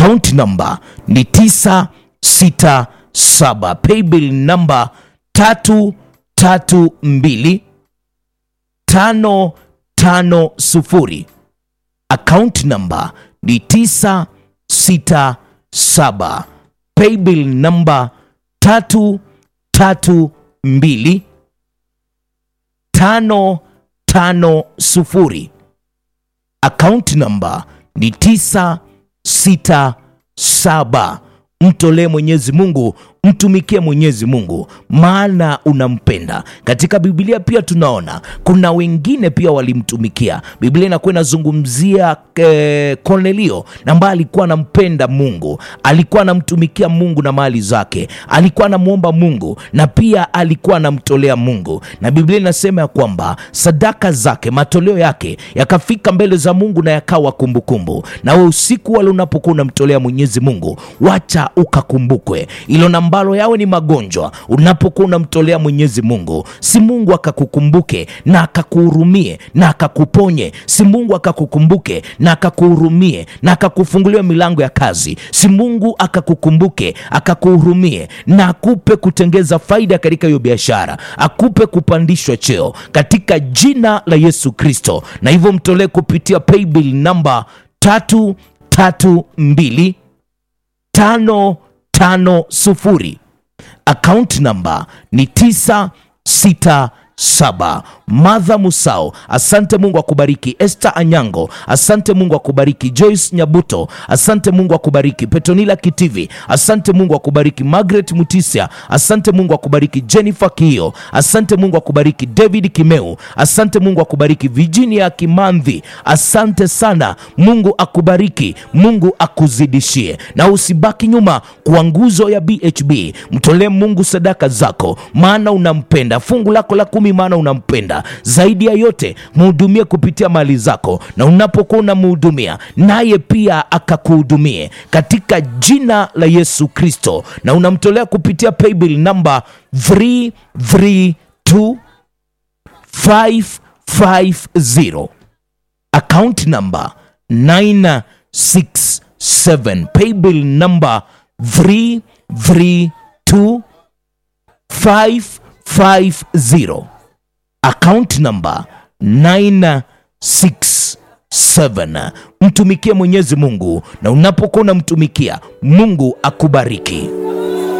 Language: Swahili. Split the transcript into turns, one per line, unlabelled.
account number ni 967 paybill number 332 550 account number ni 967 paybill number 332 550 account number ni 967 mtolee mwenyezi mungu mtumikie mwenyezi mungu maana unampenda katika biblia pia tunaona kuna wengine pia walimtumikia biblia inakuwa inazungumzia eh, kornelio na ambaye alikuwa anampenda mungu alikuwa anamtumikia mungu na mali zake alikuwa anamwomba mungu na pia alikuwa anamtolea mungu na biblia inasema ya kwamba sadaka zake matoleo yake yakafika mbele za mungu na yakawa kumbukumbu na we usiku wale unapokuwa unamtolea mwenyezi mungu wacha ukakumbukwe ilo nambalo yawe ni magonjwa unapokuwa unamtolea mwenyezi mungu si mungu akakukumbuke na akakuhurumie na akakuponye si mungu akakukumbuke na akakuhurumie na akakufungulia milango ya kazi si mungu akakukumbuke akakuhurumie na akupe kutengeza faida katika hiyo biashara akupe kupandishwa cheo katika jina la yesu kristo na hivyo mtolee kupitia paybill namba tatu tatu mbili tano tano sufuri account number ni tisa sita saba madha musao asante mungu akubariki este anyango asante mungu akubariki joyce nyabuto asante mungu akubariki petonila kitivi asante mungu akubariki margaret mutisia asante mungu akubariki jennifer kio asante mungu akubariki david kimeu asante mungu akubariki virginia kimandhi asante sana mungu akubariki mungu akuzidishie na usibaki nyuma kwa nguzo ya bhb mtolee mungu sadaka zako maana unampenda fungu lako la kumi maana unampenda zaidi ya yote mhudumie kupitia mali zako na unapokuwa unamhudumia naye pia akakuhudumie katika jina la yesu kristo na unamtolea kupitia paybill namba 332 550 account number 967 paybill number 332 550 account number 967 mtumikie mwenyezi mungu na unapokuwa unamtumikia mungu akubariki